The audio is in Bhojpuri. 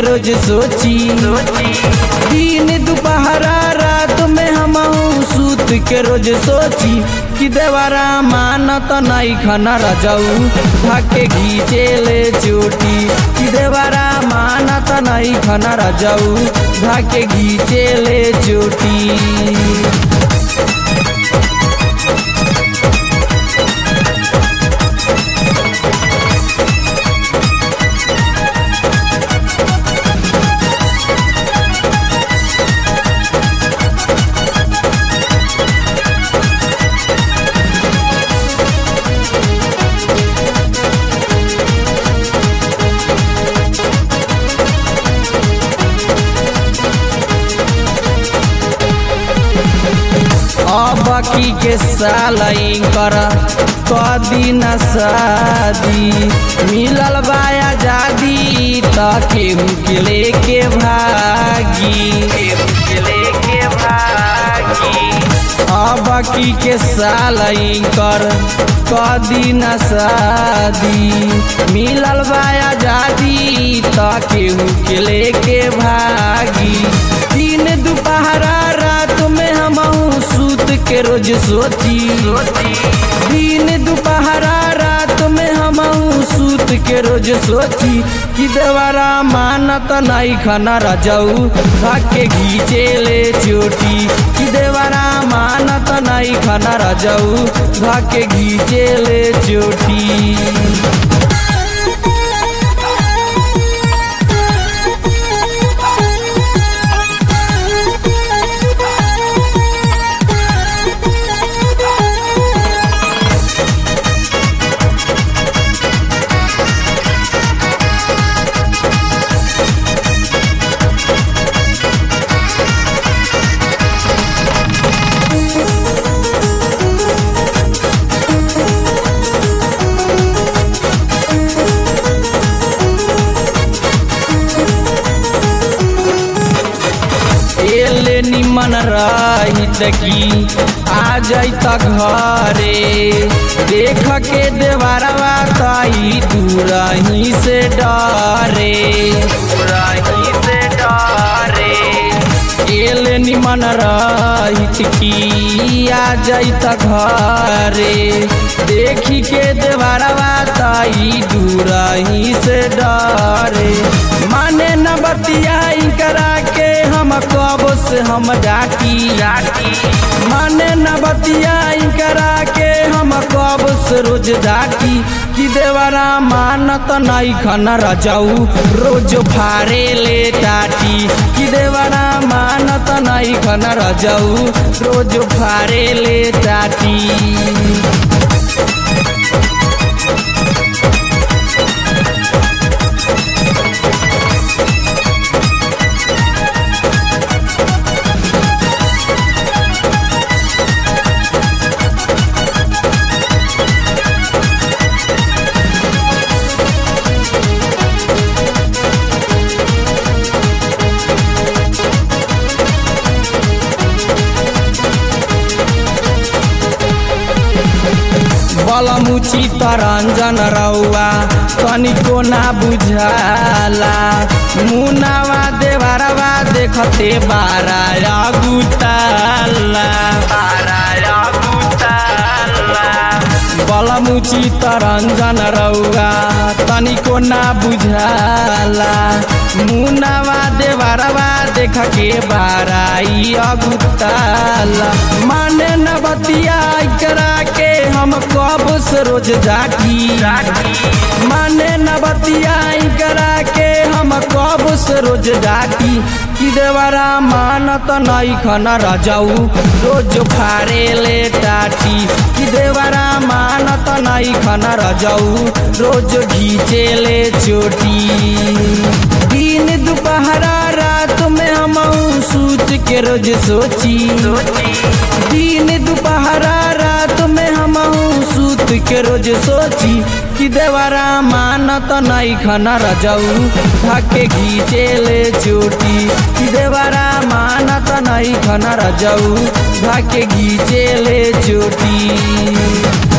रोज सोची दिन दोपहरा रात में हम सूत के रोज सोची कि देवरा मानत नहीं खाना रजाऊ भाके घीचे ले चोटी कि देवरा मानत नहीं खाना रजाऊ भाके घीचे ले चोटी अब की के साल कर कदी न शादी मिलल बा आजादी त केहू के लेके भागी केहू के लेके भागी अब की के साल कर कदी न शादी मिलल बा आजादी त केहू के लेके भागी दिन दोपहरा रात में हम सूत के रोज सोची दिन दोपहरा रात में हम सूत के रोज सोची कि देवरा मानत नहीं खाना रजाऊ भाके घीचे ले चोटी कि देवरा मानत नहीं खाना रजाऊ भाके घीचे ले चोटी एले निमन रहित की आ जाइत घरे देख के देवरवा तई दूरही से डरे दूरही से डरे एले निमन रहित की आ जाइत घरे देखी के देवरवा तई दूरही से डरे माने न बतियाई करा के हम कब से हम डाटी डाटी माने न बतियाई करा के हम कब से रोज डाटी कि देवरा मानत नहीं खाना रजाऊ रोज फारे ले टाटी कि देवरा मानत नहीं खाना रजाऊ रोज फारे ले टाटी बलमुची तरंजन रौआ तनिको ना बुझाला मुनावा देवरवा देखते बारा गुताला बारा गुताला बलमुची तरंजन रौआ तनिको ना बुझाला मुनावा देवरवा देख के बाराई अगुताला माने न बतिया करा के हम कब से रोज जाटी माने न बतिया करा के हम कब से रोज जाटी कि देवरा मानत नहीं खाना रजाऊ रोज फारे ले टाटी कि देवरा मानत नहीं खाना रजाऊ रोज घीचे ले चोटी दिन दोपहरा रात में हम सूत के रोज सोची दिन दोपहरा रात में हम सूत के रोज सोची कि देवरा मानत नहीं खाना रजाऊ ढाके घीचे ले चोटी कि देवरा मानत नहीं खाना रजाऊ ढाके घीचे ले चोटी